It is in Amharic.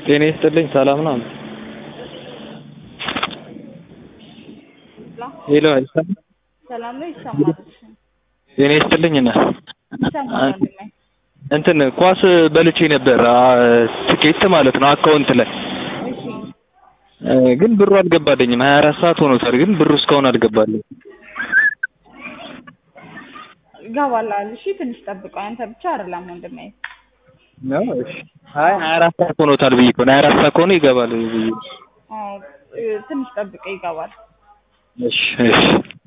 ጤና ይስጥልኝ ሰላም ነው? ሄሎ አይሰማም? ሰላም ነው ይሰማል። ጤና ይስጥልኝ እና ይሰማል ወንድሜ። እንትን ኳስ በልቼ ነበር አ- ትኬት ማለት ነው አካውንት ላይ እሺ እ፣ ግን ብሩ አልገባልኝም። ሀያ አራት ሰዓት ሆኖታል፣ ግን ብሩ እስካሁን አልገባልኝም። ይገባላል። እሺ ትንሽ ጠብቀው። አንተ ብቻ አይደለም ወንድሜ። ነው እሺ። አይ ሀያ አራት ሰዓት ሆኖታል ብዬ እኮ ነው። ሀያ አራት ሰዓት ከሆነ ይገባል ብዬ አዎ እ፣ ትንሽ ጠብቀው ይገባል። እሺ እሺ